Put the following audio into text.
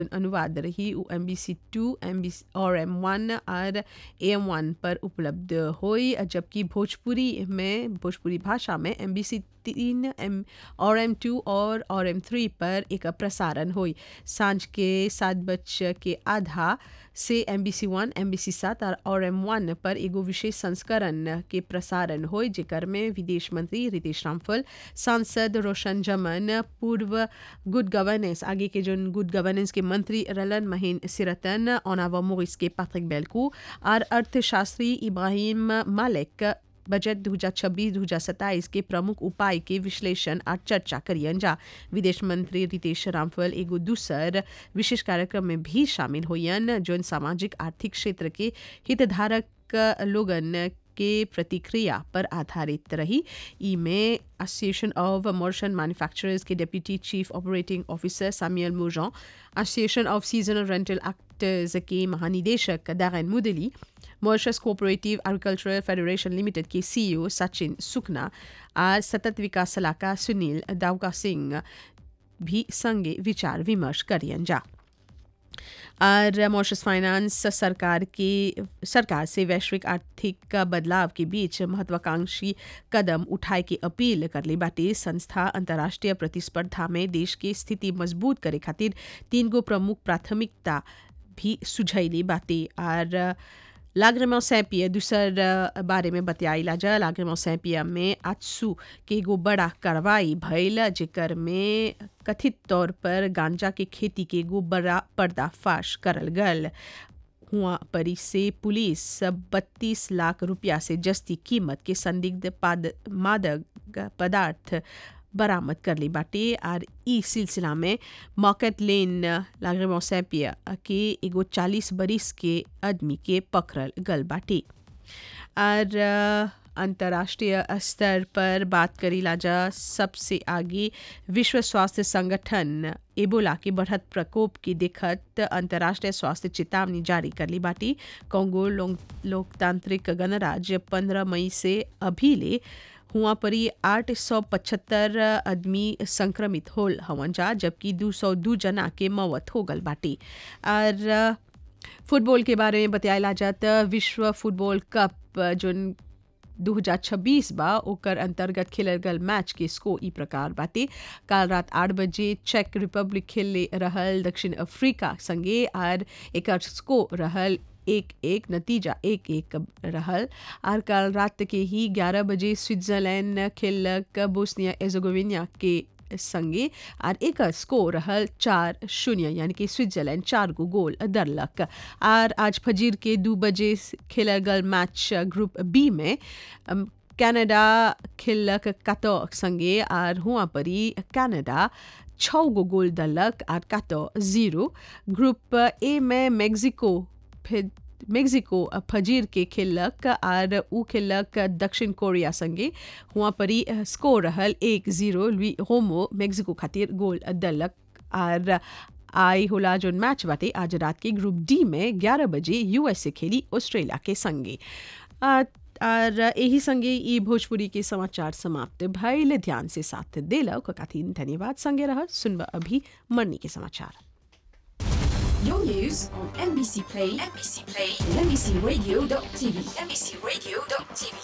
अनुवाद रही उ M B C two M B और एम वन और ए एम वन पर उपलब्ध हुई जबकि भोजपुरी में भोजपुरी भाषा में एम बी सी तीन एम और एम टू और और एम थ्री पर एक प्रसारण हुई सांझ के सात बज के आधा से M B C one M B C सात और और एम वन पर एगो विशेष संस्करण के प्रसारण हुई जेकर में विदेश मंत्री रितेश रामफल सांसद रोशन जमन पूर्व गुड गवर्नेंस आगे के जो गुड गवर्नेंस के मंत्री रलन महीन सिरतन ओनावा मोरिस के पैट्रिक बेलकू और अर्थशास्त्री इब्राहिम मालिक बजट 2026-2027 के प्रमुख उपाय के विश्लेषण और चर्चा करियन जा विदेश मंत्री रितेश रामफल एगो दूसर विशेष कार्यक्रम में भी शामिल हुयन जो सामाजिक आर्थिक क्षेत्र के हितधारक लोगन के प्रतिक्रिया पर आधारित रही ई में एसोसिएशन ऑफ मर्शन मैन्युफैक्चरर्स के deputy chief operating officer Samuel मोजॉन association of seasonal rental actors के महानिदेशक Darren Mudaly Mauritius cooperative agricultural federation limited के सीईओ सचिन सुखना और सतत विकास सलाहकार सुनील दावका सिंह भी संगे विचार विमर्श करियन जा और मॉरिशस फाइनेंस सरकार की सरकार से वैश्विक आर्थिक बदलाव के बीच महत्वाकांक्षी कदम उठाए की अपील कर ली बाटे संस्था अंतर्राष्ट्रीय प्रतिस्पर्धा में देश की स्थिति मजबूत करे खातिर तीन गो प्रमुख प्राथमिकता भी सुझैली बाटे और लाग्रेमा सैंपिया दूसर बारे में बतियाइला जा लाग्रेमा सैंपिया में आजसू के एगो बड़ा कार्रवाई भइल जेकर में कथित तौर पर गांजा के खेती के एगो बड़ा पर्दाफाश करल गल हुआ परी से पुलिस बत्तीस लाख रुपया से जस्ती कीमत के संदिग्ध मादक पदार्थ बरामद कर ली बाटे और ई सिलसिला में मॉकेट लेन लागरे सैपिया के एगो चालीस बरिस के आदमी के पकड़ल गल बाटे और अंतर्राष्ट्रीय स्तर पर बात करी लाजा सबसे आगे विश्व स्वास्थ्य संगठन एबोला के बढ़त प्रकोप की देखत अंतर्राष्ट्रीय स्वास्थ्य चेतावनी जारी कर ली बाटी कांगो लोकतांत्रिक गणराज्य पंद्रह मई से अभी ले हुआ परी आठ सौ पचहत्तर आदमी संक्रमित होल हवन जा जबकि दो सौ दो जना के मौत हो गल बाटी और फुटबॉल के बारे में बताया जात विश्व फुटबॉल कप जो 2026 बा ओकर अंतर्गत खेलल गल मैच के स्कोर ई प्रकार बाटे काल रात आठ बजे चेक रिपब्लिक खेले रहल दक्षिण अफ्रीका संगे और एकर स्कोर रहल एक एक नतीजा एक एक रहल और कल रात के ही ग्यारह बजे स्विट्जरलैंड खेलक बोस्निया एजोगोविनिया के संगे और एक स्कोर रहल चार शून्य यानी कि स्विट्जरलैंड चार गो गोल दरलक और आज फजीर के दो बजे खेलल गल मैच ग्रुप बी में कनाडा खेलक कतो संगे और हुआ परी कनाडा छः गो गोल दलक और कतो जीरो ग्रुप ए में मेक्सिको फिर मेक्सिको फजीर के खेलक और उ खेलक दक्षिण कोरिया संगे हुआ परी स्कोर रहल एक जीरो लुई होमो मेक्सिको खातिर गोल दलक और आई होला जो मैच बाटे आज रात के ग्रुप डी में 11 बजे यूएसए खेली ऑस्ट्रेलिया के संगे और यही संगे ई भोजपुरी के समाचार समाप्त भइल ध्यान से साथ दिलक खातिर धन्यवाद संगे रह सुनब अभी मरनी के समाचार Your news on NBC Play, NBC Play, and NBCRadio.tv, NBCRadio.tv.